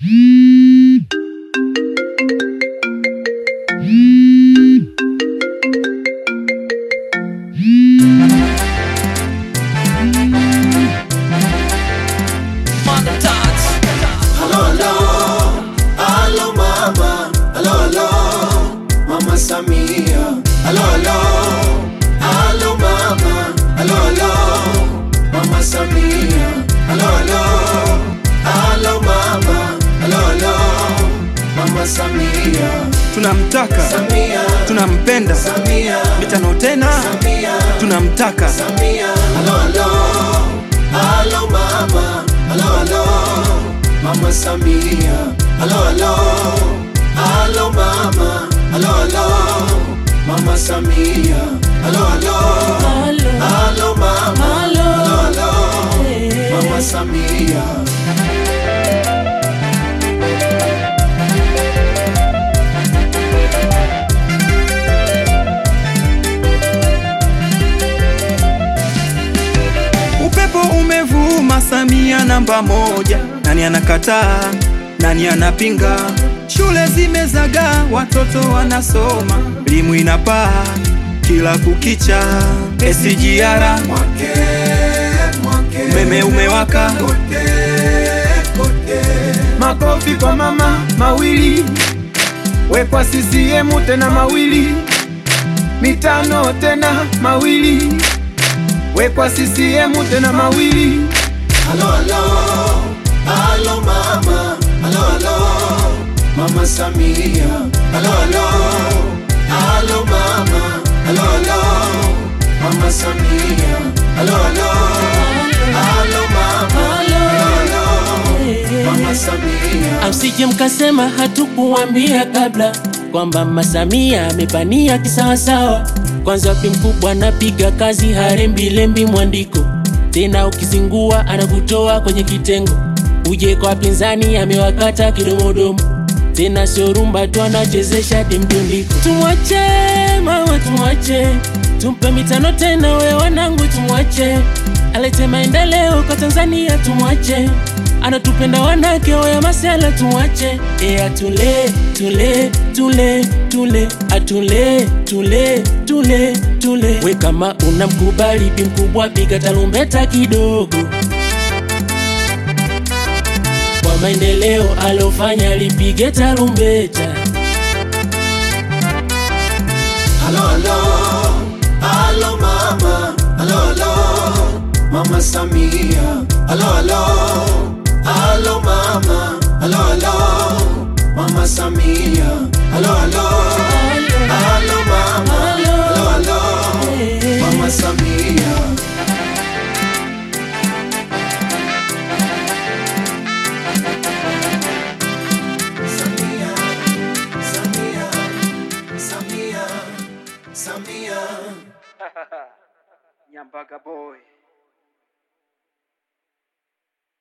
Halo, halo, halo mama, halo, halo, mama Samia. Halo, halo, halo mama, halo, halo, mama Samia. Halo, halo, halo mama, halo, halo, mama Samia. tunamtaka Samia, tunampenda Samia, mitano tena Samia, tunamtaka Samia. Halo, halo, halo mama, halo, halo, mama Samia. Halo, halo, halo mama, halo, halo, mama Samia. Halo, halo, halo mama, halo, halo, mama Samia. upepo umevuma samia namba moja nani anakataa nani anapinga shule zimezagaa watoto wanasoma elimu inapaa kila kukicha SGR Mwake, mwake, umeme umewaka kote, kote. makofi kwa mama mawili wekwa CCM tena mawili mitano tena mawili wekwa CCM tena mawili Halo, halo, halo mama, halo, halo, mama Samia. Halo, halo, halo mama, halo, halo, mama Samia. Halo, halo, halo mama, halo, halo, mama Samia. Amsije mkasema hatukuwambia kabla kwamba Mama Samia amepania kisawasawa. Kwanza pi mkubwa anapiga kazi harembilembi mwandiko, tena ukizingua anakutoa kwenye kitengo. Uje kwa wapinzani amewakata kidomodomo, tena sio rumba tu anachezesha dimdundiko. Tumwache mama, tumwache tumpe mitano tena, we wanangu, tumwache alete maendeleo kwa Tanzania, tumwache anatupenda wanake waya masela tumwache e atule tule tule tule atule tule tule tule we kama unamkubali bi mkubwa piga tarumbeta kidogo kwa maendeleo alofanya lipige tarumbeta Halo, halo, halo mama, halo, halo, mama Samia. Halo, halo, halo mama, halo, halo, mama Samia. Halo, halo, halo mama, halo, halo, mama Samia. Samia, Samia, Samia, Samia. nyambaga boy